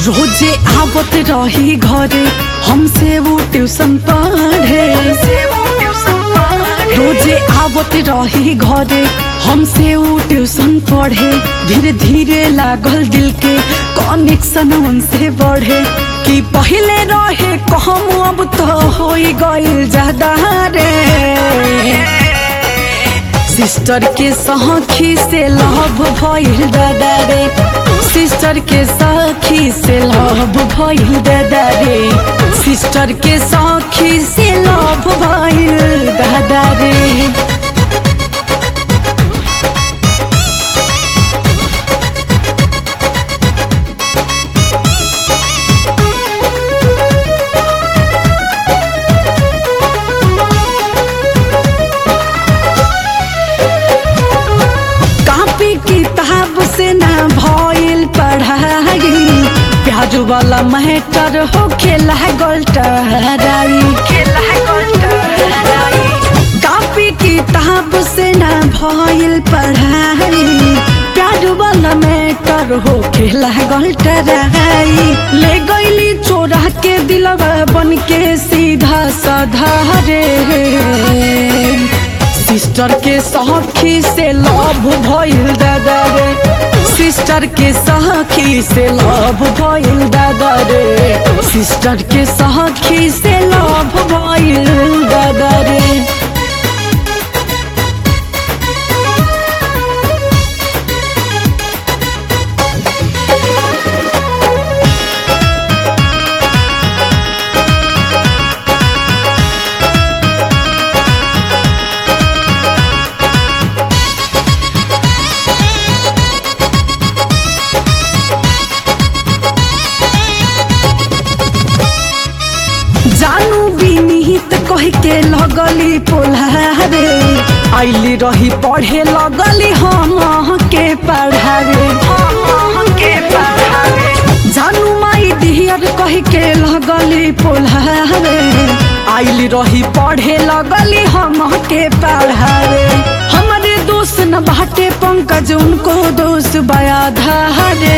रोजे आवत रही घरे हमसे वो ट्यूशन पढ़े रोजे आवत रही घरे हमसे वो ट्यूशन पढ़े धीरे धीरे लागल दिल के कनेक्शन उनसे बढ़े कि पहले रहे कहम अब तो हो गइल ज्यादा रे सिस्टर के सखी से लव भइल दादा रे सिस्टर के सखी से लव भइल दादा रे सिस्टर के सखी से लव भइल दादा रे कापी किताब से ना भइल पढ़ाई प्याजू वाला मैटर हो खेला गोल्टराई कापी किताब से ना भइल पढ़ाई प्याजू वाला मैटर हो खेला गोल्टराई ले गईली चोरा के दिलवा बन के सीधा साधा रे सिस्टर के सखी से लव भइल दादा रे सिस्टर के सखी से लव भइल दादा रे सिस्टर के सखी से लव भइल दादा रे जानू बिनीत कह के लगली पोल्हारे आइली रही पढ़े लगली हम के पढ़ावे जानू माई डियर कह के लगली पोल्हारे आइली रही पढ़े लगली हम के पढ़ावे हमारे दोस्त न बाटे पंकज उनको दोस्त बया धारे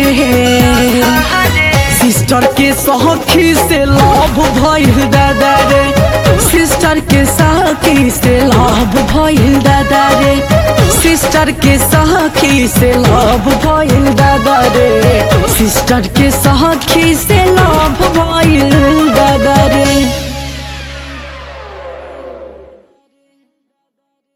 सिस्टर के सखी से लव भइल दादा रे सिस्टर के सखी से लव भइल दादा रे सिस्टर के सखी से लव भइल दादा रे सिस्टर के सखी से लव भइल दादा रे